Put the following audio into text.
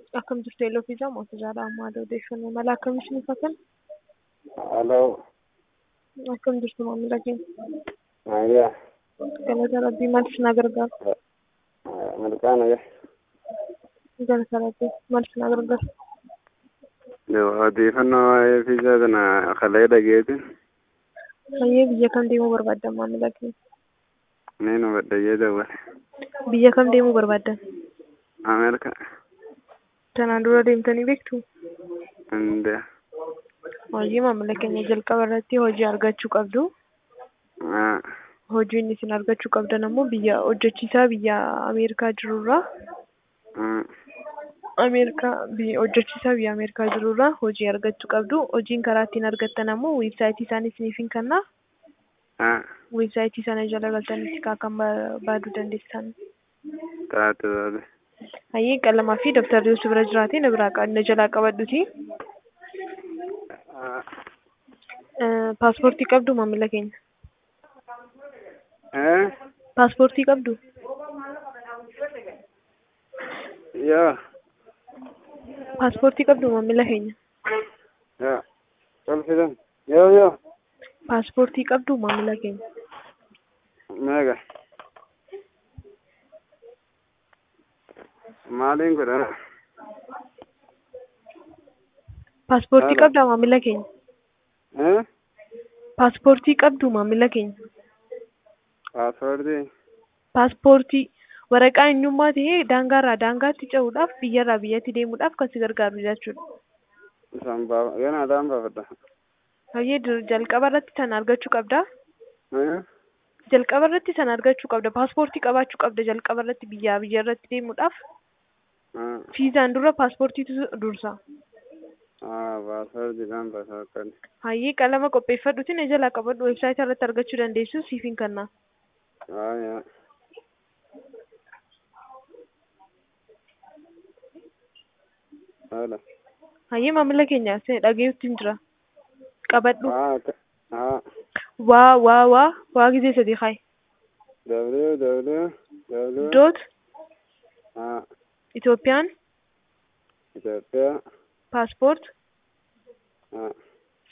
Akkam jirtu Eeloo fi Jaamaa Jaala Ammaadoo odeeffannoo mala akkam isin uffatan? Hello. Akkam jirtu maamila keenya? Maayyaa. Galata Rabbii maal isin gargaara? Malqaana yaa. Galata Rabbii maal isin gargaara? Odeeffannoo waa'ee fiizaa kana kalee dhageeti. Baay'ee biyya kam deemuu barbaaddan maamila keenya? Ni nu badhayyee dawwale. Biyya kam deemuu barbaaddan? Ameerika. Tanaan dura deemtanii beektu? India. Hojii maamila keenya jalqaba irratti hojii argachuu qabdu. Ah. Hojiin isin argachuu qabdan ammoo biyya hojjechiisaa biyya Ameerikaa jirurraa Ah. Ameerikaa biyya hojjechiisaa biyya Ameerikaa jirurraa hojii argachuu qabdu. Hojiin karaa ittiin argattan ammoo weebsaayitii isaanii isiniif hin kennaa. Ah. Weebsaayitii sana jala galtanitti kan barbaaduu dandeessan. Taate taate. Hayyee qalamaa fi dabtarri osoo bira jiraate na biraa na jalaa qabadhuti. Ah. Paaspoortii qabdu maamila keenya. Eh? Paaspoortii qabdu? Yoo. Paaspoortii qabdu maamila keenya. Yoo. Tol fidan. Yoo yoo. Paaspoortii qabdu maamila keenya. Meeqa. Maaliin godhana? Paaspoortii Haala. qabdaa maamila keenya. Eh? Paaspoortii qabdu maamila keenya. Paaspoortii. Paaspoortii waraqaa eenyummaa ta'ee daangaarraa daangaatti ce'uudhaaf biyyarraa biyyatti deemuudhaaf kan si gargaaru jechuudha. Isaan baafa. Yoo naadaan baafadha. Hayyee dur- jalqaba irratti sana argachuu qabda. Eh? Jalqaba irratti sana argachuu qabda. Paaspoortii qabaachuu qabda jalqaba irratti biyyaa biyya irratti deemuudhaaf. Ah. Fiizaan dura paaspoortiitu dursa. Ah, paaspoortiidhaan paaspoortii. Hayyee qalama qopheeffadhuutiin na jalaa qabadhu weebsaayitii irratti argachuu dandeessu siif hin kenna. Ah, yaa. Haala. Hayyee maamila keenya sin dhageettiin jira. Qabadhu. Ah, akka- ah. Waa waa waa waa gisee sadii kaayi. W, W, W. Doot Ah, Itoophiyaan Itoophiyaa. paaspoort Ah.